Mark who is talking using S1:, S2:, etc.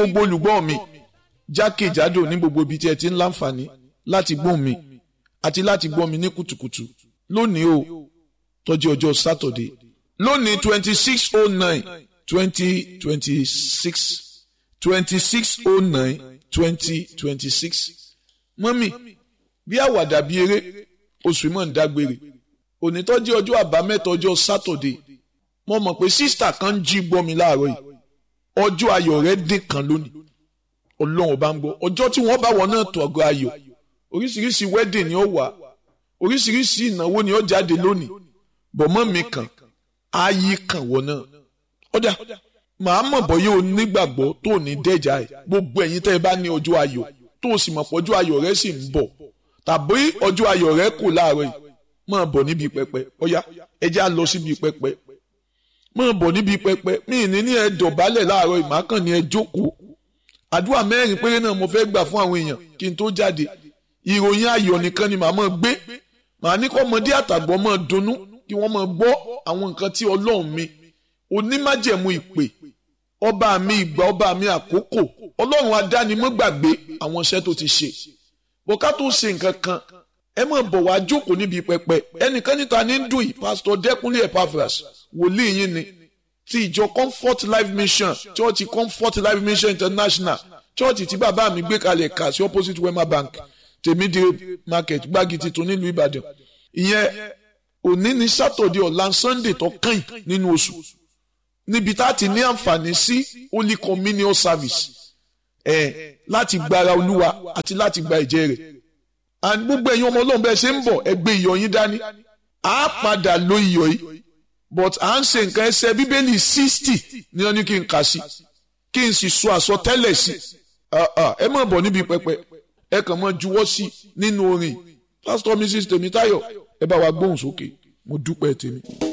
S1: gbogbo olùgbọ́ mi jákèjádò ní gbogbo ibi tí ẹ ti ń láǹfààní láti gbọ́ mi àti láti gbọ́ mi ní kùtùkùtù lónìí o tọ́jú ọjọ́ sátọ̀dé lónìí twenty six oh nine twenty twenty six twenty six oh nine twenty twenty six mọ́mì bí àwàdà bí eré oṣù mọ̀ ń dágbére onítọ́jú ọjọ́ àbámẹ́ta ọjọ́ sátọ̀dé mo mọ̀ pé sísítà kan ń jí gbọ́ mi láàárọ̀ yìí ọjọ́ ayọ̀ rẹ̀ dín kan lónìí ọlọ́run bá ń gbọ́ ọjọ́ tí wọ́n bá wọ náà tó ọgọ́ ayọ̀ oríṣiríṣi wedding ni ó wà oríṣiríṣi ìnáwó ni ó jáde lónìí bọ̀mọ́ mi kàn ayé kàn wọ náà ọ̀dà màá mọ̀ bọ́ yóò nígbàgbọ́ tó ní dẹ́jà ẹ̀ gbogbo ẹ̀yin tẹ́ ẹ bá ní ọjọ́ ayọ̀ tó o sì mọ̀ pé ọjọ́ ayọ̀ rẹ sì ń bọ̀ tàbí ọjọ́ ayọ̀ rẹ kù láàárọ̀ yìí máa bọ̀ níbi pẹpẹ ọ̀yá ẹ já lọ síbi pẹpẹ máa bọ̀ níbi pẹpẹ mí ní ní ẹ dọ̀bálẹ̀ láàárọ̀ yìí màá kàn ní ẹ jókòó àdúrà mẹ́rin péré náà mo fẹ́ gbà fún àwọn èèyàn kí n tó jáde ìròyìn ayọ̀ nìkan ni màá máa gbé màá ní kọ́ ọmọdé àtàgbọ́ máa dunnú kí wọ́n máa gbọ́ àwọn nǹkan tí ọlọ́run mi onímájẹ̀mú ìpè ọba mi ìgbà ọba mi àkókò ọlọ́run adánimọ̀gbàgbé àwọn iṣẹ́ tó ti ṣe bọ́ká tó ṣe nǹkan kan ẹ máa bọ̀ wá jókòó níbi pẹpẹ ẹnìkan níta ní dùn yìí pásítọ̀ dẹ́kunlé epaphras wòlíì yín ni ti ìjọ comfort life mission church comfort life mission international church tí bàbá mi gbé kalẹ̀ kà sí opposite wema bank tèmídìrí market gbági tuntun nílùú ìbàdàn ìyẹn òní ní sátọ̀dé ọ̀la sunday tó kàn nínú oṣù níbi tá a ti ní àǹfààní sí holy communion service ẹ̀ láti gbára olúwa àti láti gba ẹ̀jẹ̀ rẹ̀ and gbogbo ẹ̀yin ọmọ ọlọ́run bẹ́ẹ̀ ṣe ń bọ̀ ẹ gbé iyọ̀ yín dání a padà lo iyọ̀ yìí but à ń ṣe nǹkan ẹsẹ̀ bíbélì sixty ni wọ́n ní kí n kà sí kí n sì sọ àsọtẹ́lẹ̀ sí ẹ má bọ̀ níbi pẹpẹ ẹ kàn mọ́ juwọ́ sí nínú orin pastor mrs tèmítáyọ̀ ẹ bá wa gbóhùn sókè mo dúpẹ́ tèmi.